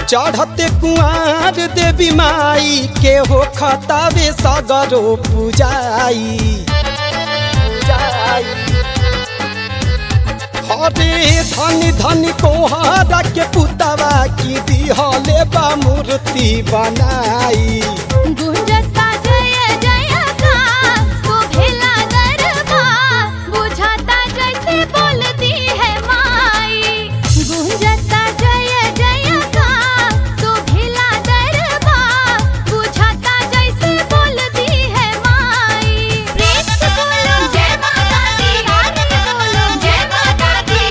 चढ़ते कुआर देवी माई के हो खतावे सगरो पूजाई पूजाई हरे धन धन कोहरा के पुतवा की दिहले बा मूर्ति बनाई गुंजता जय जय का शोभेला दरबार बुझाता जैसे बोलती है माई गुंजता जय जय का शोभेला दरबार बुझाता जैसे बोलती है माई प्रेम से बोलो जय माता दी आनंद बोलो जय माता दी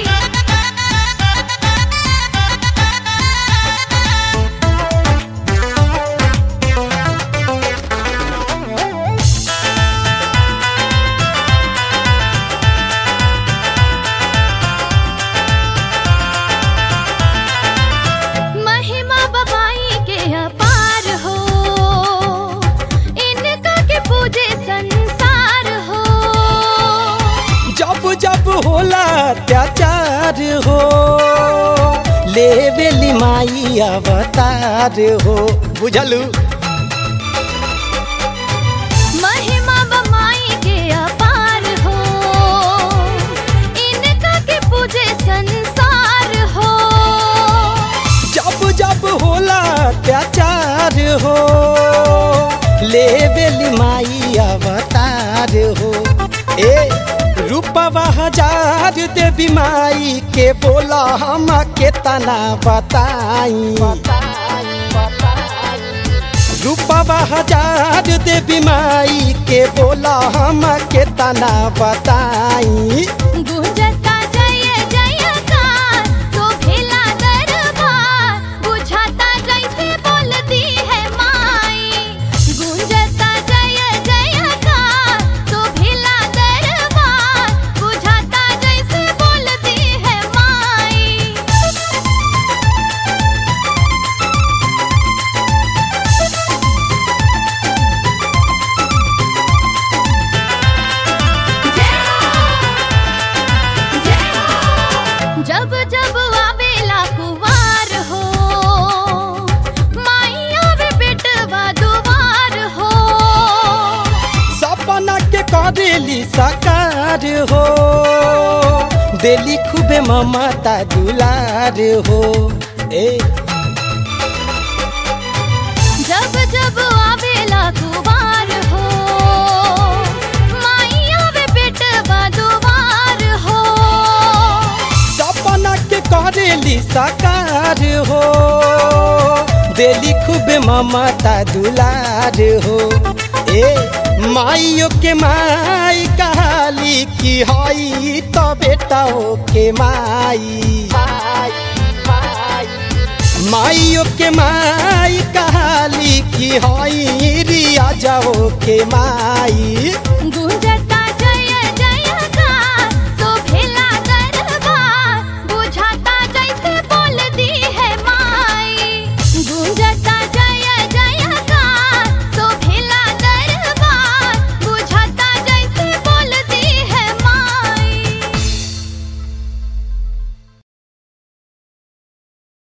महिमा बबाई के अपार हो इनका के पूजे संसार हो जब जब होला अत्याचार हो लेवेली माई अवतार हो बुझलू महिमा बबाई के अपार हो इनका के पूजे संसार हो जब जब होला अत्याचार हो लेवेली माई अवतार हो ए रूपवा हजार देवी माई के बोला हम के तना बताई रूपवा हजार देवी माई के बोला हम के तना बताई गुंजता जय जय का शोभेला दरबार बुझाता जैसे बोलती है माई गुंजता जय जय का शोभेला दरबार बुझाता जैसे बोलती है माई जब जब आवेला कुवार हो माई आवे बेटवा दुवार हो सपना के करेली साकार हो देली खूबे ममता दुलार हो ए जब जब आवेला कुवार हो माई आवे बेटवा दुवार हो सपना के करेली साकार हो देली खूबे ममता दुलार हो ए माइयो के माई कहाली की हई तो बेटा हो के माई माइयो के माई कहाली की हई रिया जाओ के माई